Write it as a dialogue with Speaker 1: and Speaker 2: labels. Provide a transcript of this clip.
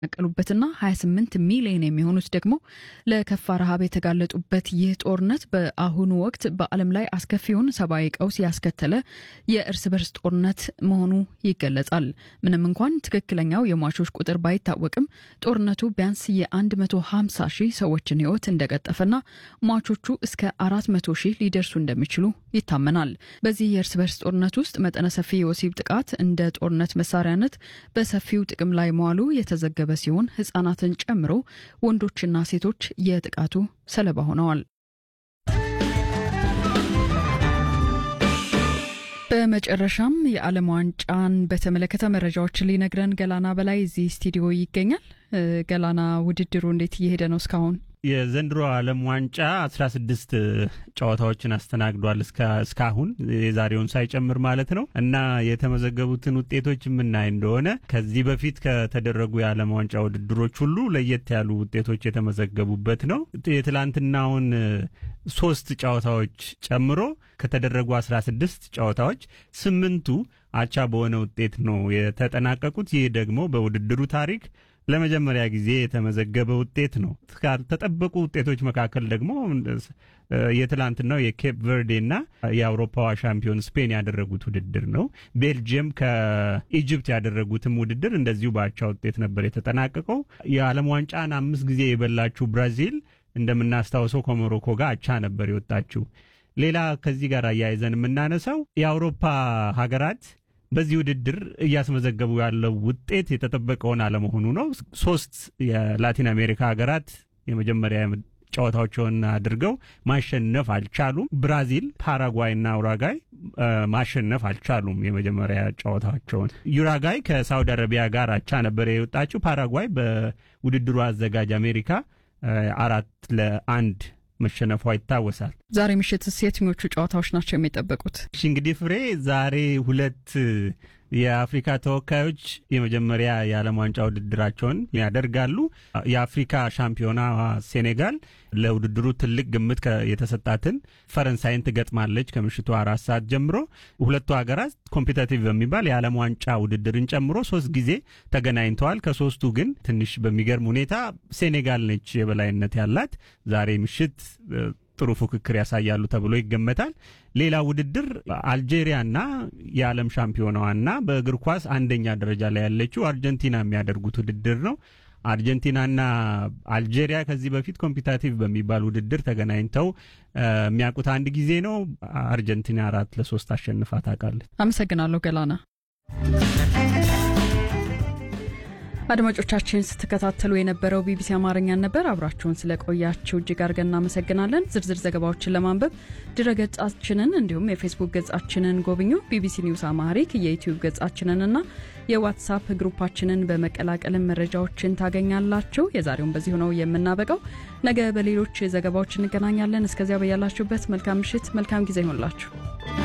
Speaker 1: ቀሉበትና 28 ሚሊዮን የሚሆኑት ደግሞ ለከፋ ረሃብ የተጋለጡበት ይህ ጦርነት በአሁኑ ወቅት በዓለም ላይ አስከፊውን ሰብአዊ ቀውስ ያስከተለ የእርስ በርስ ጦርነት መሆኑ ይገለጻል። ምንም እንኳን ትክክለኛው የሟቾች ቁጥር ባይታወቅም ጦርነቱ ቢያንስ የ150 ሺህ ሰዎችን ሕይወት እንደቀጠፈና ሟቾቹ እስከ 400 ሺህ ሊደርሱ እንደሚችሉ ይታመናል። በዚህ የእርስ በርስ ጦርነት ውስጥ መጠነ ሰፊ የወሲብ ጥቃት እንደ ጦርነት መሳሪያነት በሰፊው ጥቅም ላይ መዋሉ የተዘገበ ሲሆን ህጻናትን ጨምሮ ወንዶችና ሴቶች የጥቃቱ ሰለባ ሆነዋል። በመጨረሻም የዓለም ዋንጫን በተመለከተ መረጃዎችን ሊነግረን ገላና በላይ እዚህ ስቱዲዮ ይገኛል። ገላና ውድድሩ እንዴት እየሄደ ነው እስካሁን?
Speaker 2: የዘንድሮ ዓለም ዋንጫ አስራ ስድስት ጨዋታዎችን አስተናግዷል እስካሁን የዛሬውን ሳይጨምር ማለት ነው። እና የተመዘገቡትን ውጤቶች የምናይ እንደሆነ ከዚህ በፊት ከተደረጉ የዓለም ዋንጫ ውድድሮች ሁሉ ለየት ያሉ ውጤቶች የተመዘገቡበት ነው። የትላንትናውን ሶስት ጨዋታዎች ጨምሮ ከተደረጉ አስራ ስድስት ጨዋታዎች ስምንቱ አቻ በሆነ ውጤት ነው የተጠናቀቁት። ይህ ደግሞ በውድድሩ ታሪክ ለመጀመሪያ ጊዜ የተመዘገበ ውጤት ነው። ካልተጠበቁ ውጤቶች መካከል ደግሞ የትላንትናው የኬፕ ቨርዴና የአውሮፓዋ ሻምፒዮን ስፔን ያደረጉት ውድድር ነው። ቤልጅየም ከኢጅፕት ያደረጉትም ውድድር እንደዚሁ በአቻ ውጤት ነበር የተጠናቀቀው። የዓለም ዋንጫን አምስት ጊዜ የበላችው ብራዚል እንደምናስታውሰው ከሞሮኮ ጋር አቻ ነበር የወጣችው። ሌላ ከዚህ ጋር አያይዘን የምናነሳው የአውሮፓ ሀገራት በዚህ ውድድር እያስመዘገቡ ያለው ውጤት የተጠበቀውን አለመሆኑ ነው። ሶስት የላቲን አሜሪካ ሀገራት የመጀመሪያ ጨዋታዎችን አድርገው ማሸነፍ አልቻሉም። ብራዚል፣ ፓራጓይ እና ኡራጋይ ማሸነፍ አልቻሉም የመጀመሪያ ጨዋታቸውን። ዩራጋይ ከሳውዲ አረቢያ ጋር አቻ ነበር የወጣችው። ፓራጓይ በውድድሩ አዘጋጅ አሜሪካ አራት ለአንድ መሸነፏ ይታወሳል።
Speaker 1: ዛሬ ምሽትስ የትኞቹ ጨዋታዎች ናቸው የሚጠበቁት?
Speaker 2: እሺ እንግዲህ ፍሬ ዛሬ ሁለት የአፍሪካ ተወካዮች የመጀመሪያ የዓለም ዋንጫ ውድድራቸውን ያደርጋሉ። የአፍሪካ ሻምፒዮና ሴኔጋል ለውድድሩ ትልቅ ግምት የተሰጣትን ፈረንሳይን ትገጥማለች ከምሽቱ አራት ሰዓት ጀምሮ። ሁለቱ ሀገራት ኮምፒታቲቭ በሚባል የዓለም ዋንጫ ውድድርን ጨምሮ ሶስት ጊዜ ተገናኝተዋል። ከሶስቱ ግን ትንሽ በሚገርም ሁኔታ ሴኔጋል ነች የበላይነት ያላት። ዛሬ ምሽት ጥሩ ፉክክር ያሳያሉ ተብሎ ይገመታል። ሌላ ውድድር አልጄሪያና የዓለም ሻምፒዮናዋና በእግር ኳስ አንደኛ ደረጃ ላይ ያለችው አርጀንቲና የሚያደርጉት ውድድር ነው። አርጀንቲናና አልጄሪያ ከዚህ በፊት ኮምፒታቲቭ በሚባል ውድድር ተገናኝተው የሚያውቁት አንድ ጊዜ ነው። አርጀንቲና አራት ለሶስት አሸንፋ ታውቃለች።
Speaker 1: አመሰግናለሁ ገላና። አድማጮቻችን ስትከታተሉ የነበረው ቢቢሲ አማርኛን ነበር። አብራችሁን ስለቆያችሁ እጅግ አድርገን እናመሰግናለን። ዝርዝር ዘገባዎችን ለማንበብ ድረገጻችንን እንዲሁም የፌስቡክ ገጻችንን ጎብኙ። ቢቢሲ ኒውስ አማሪክ የዩትዩብ ገጻችንንና የዋትሳፕ ግሩፓችንን በመቀላቀልን መረጃዎችን ታገኛላችሁ። የዛሬውን በዚሁ ነው የምናበቃው። ነገ በሌሎች ዘገባዎች እንገናኛለን። እስከዚያ በያላችሁበት መልካም ምሽት፣ መልካም ጊዜ ይሆንላችሁ።